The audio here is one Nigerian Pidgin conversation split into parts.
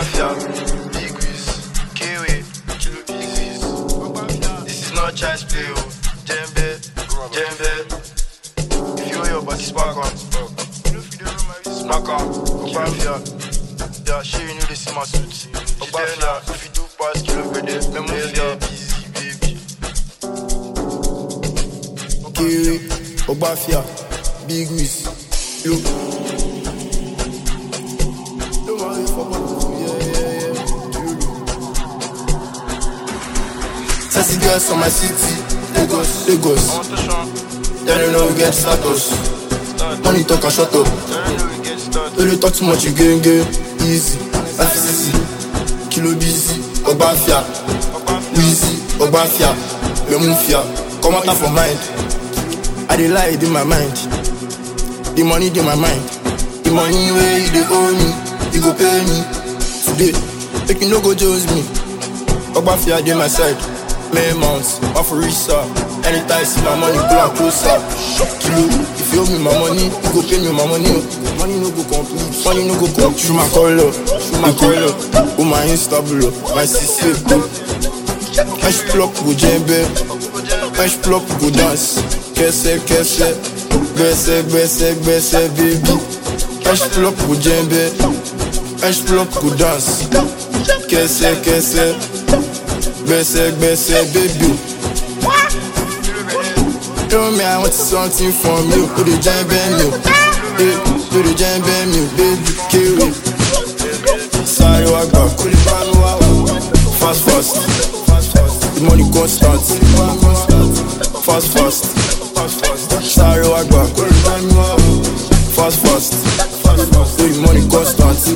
Ogbafia, Big Wiz, Kiwi, Kilo Business. This is not child's play, oh. Jembe, Jembe. If you owe your body spark on, smack on. Ogbafia, yeah, she you know this is my suit. Ogbafia, if you do pass Kilo Bede, Memofia, busy baby. Kiwi, Ogbafia, Big Wiz, yo. Don't worry for my yeah, yeah, yeah. Sassy girls from my city, Lagos, Lagos. I want to show, They don't know we get status. Money talk and shut up. I know we get started. Don't you talk too much, you gain gain. Easy, FCC, Kilo busy, Ogbafia, Wheezy, Ogbafia, Lemufia. Come out from mind. I dey lie in my mind. The money in my mind. The money where you dey owe me, you go pay me today. Make you no go judge me. Ogbafia dey my side. May months, one for reach sir. Anytime see my money, pull am closer. Kilo, if you owe me my money, you go pay me my money. Money no go complete, money no go complete. Through my color, through my color. Oh my instable, my CC go. Fresh plop go djembe, fresh plop go dance. Kese kese, gbese gbese gbese baby. Fresh plop go djembe, fresh plop go dance. Kese kese, gbese gbese baby. Tell me I want something from you, do the djembe me, hey, do the djembe me, baby. Kill Sorry, I got cool fast fast. The money constant, fast fast. Sorry, I got cool fast fast. The money constant.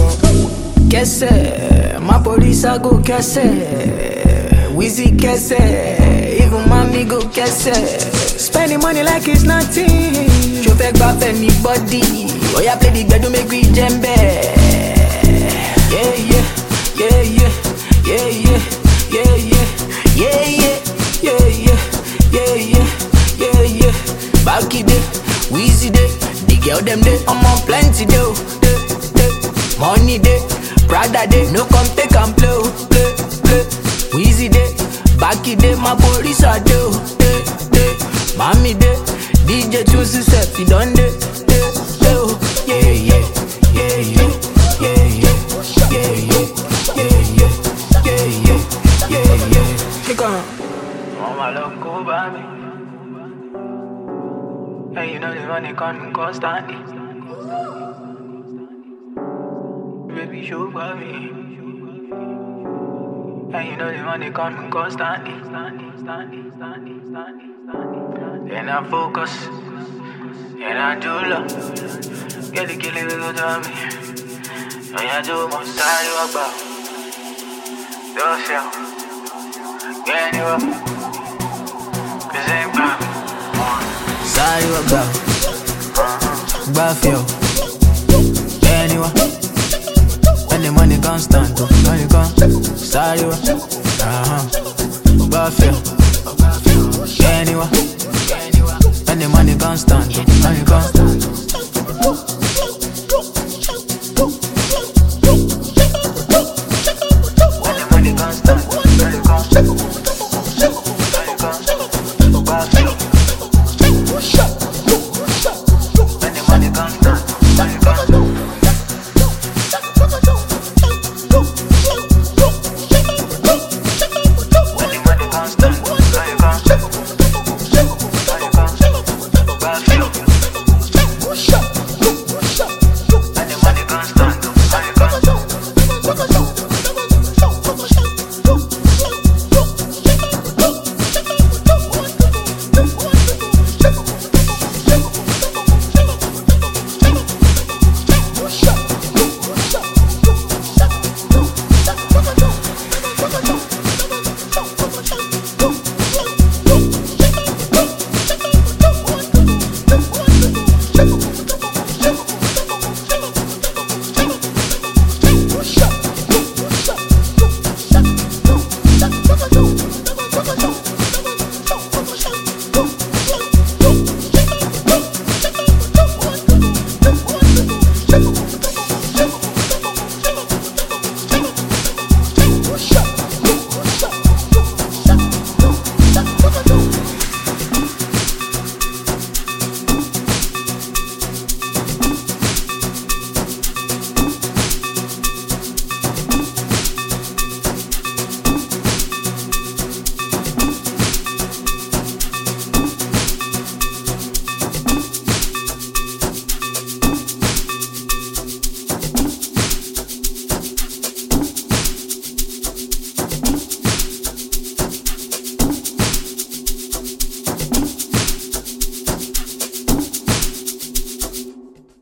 Kese, my police I go kese. Wheezy kese, even mommy go kese. Spending money like it's nothing. Show fake back anybody. Oh yeah, play the gbedu make we jembe. Yeah yeah, yeah yeah, yeah yeah, yeah yeah, yeah yeah, yeah yeah, yeah yeah, yeah yeah. Back it day, Wheezy day, the girl them day, I'm on plenty day, oh, day, day. Money day, Prada day, no come take and play, oh, play, play. Wheezy day, back it day, my police are day, oh, day, day. Mommy day, DJ choose step, he done day, day, day, oh. Yeah, yeah, yeah, yeah, yeah, yeah, yeah, yeah, yeah, yeah, yeah, yeah, yeah, yeah. Kick on. Mama look over me. Hey, you know the money coming constantly. Baby, show for me. Hey, you know the money coming constantly. And I focus. And I do love. Get the killing little dummy. And I do my side you about. Yourself. Get you up. Cause ain't about. Side you about. Buffio. Anyway. When the money constant, oh, money come. Side you up. Uh-huh. Buffio. Anyway. When the money constant.